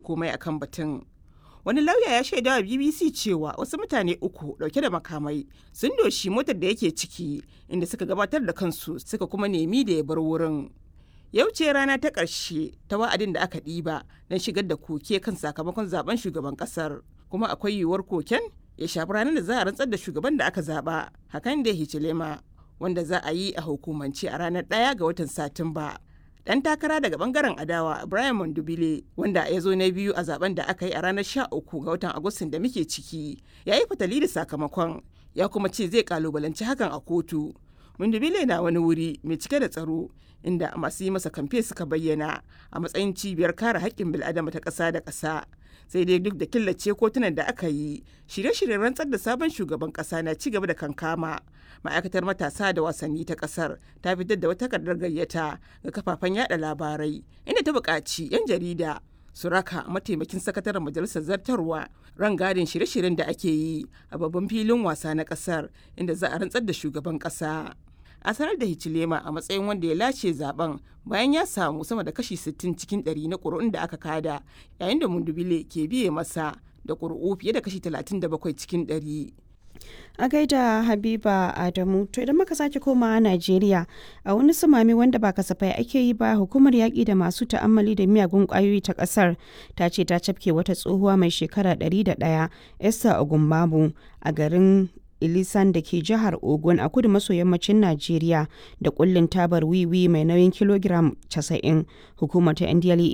komai akan batun wani lauya ya shaida wa bbc cewa wasu mutane uku dauke da makamai sun doshi motar da yake ciki inda suka gabatar da kansu suka kuma nemi da ya bar wurin yau ce rana ta ƙarshe ta wa'adin da aka ɗiba don shigar da koke kan sakamakon zaben shugaban ƙasar kuma akwai yiwuwar koken ya shafi ranar da za a rantsar da shugaban da aka zaba hakan da hichilema wanda za a yi a hukumance a ranar ɗaya ga watan satumba dan takara daga bangaren adawa Brian Mondubile wanda ya zo na biyu a zaben da aka yi a ranar 13 ga watan Agustin da muke ciki ya yi fatali da sakamakon ya kuma ce zai kalubalanci hakan a kotu. Mondubile na wani wuri mai cike da tsaro inda masu yi masa kamfe suka bayyana a matsayin cibiyar kare haƙƙin bil'adama ta ƙasa da ƙasa. sai dai duk da killace kotunan da aka yi shirye-shiryen rantsar da sabon shugaban kasa na ci gaba da kankama ma'aikatar matasa da wasanni ta kasar ta fitar da wata takardar gayyata ga kafafen yada labarai inda ta buƙaci 'yan jarida su raka mataimakin sakataren majalisar zartarwa rangadin shirye-shiryen da ake yi a babban filin wasa na kasar inda za a rantsar da shugaban kasa a sanar da hichilema a matsayin wanda ya lace zaben bayan ya samu sama da kashi 60 cikin 100 na ƙuri'un da aka kada yayin da mundubile ke biye masa da ƙuri'u fiye da kashi 37 cikin 100 a gaida habiba adamu to idan muka sake komawa najeriya a wani sumami wanda ba kasafai ake yi ba hukumar yaƙi da masu ta'ammali da miyagun ƙwayoyi ta ƙasar ta ce ta cafke wata tsohuwa mai shekara 101 esther ogunbabu a garin ilisan da ke jihar ogun a kudu maso yammacin najeriya da kullin tabar wiwi mai nauyin kilogiram 90 hukumar ta ndla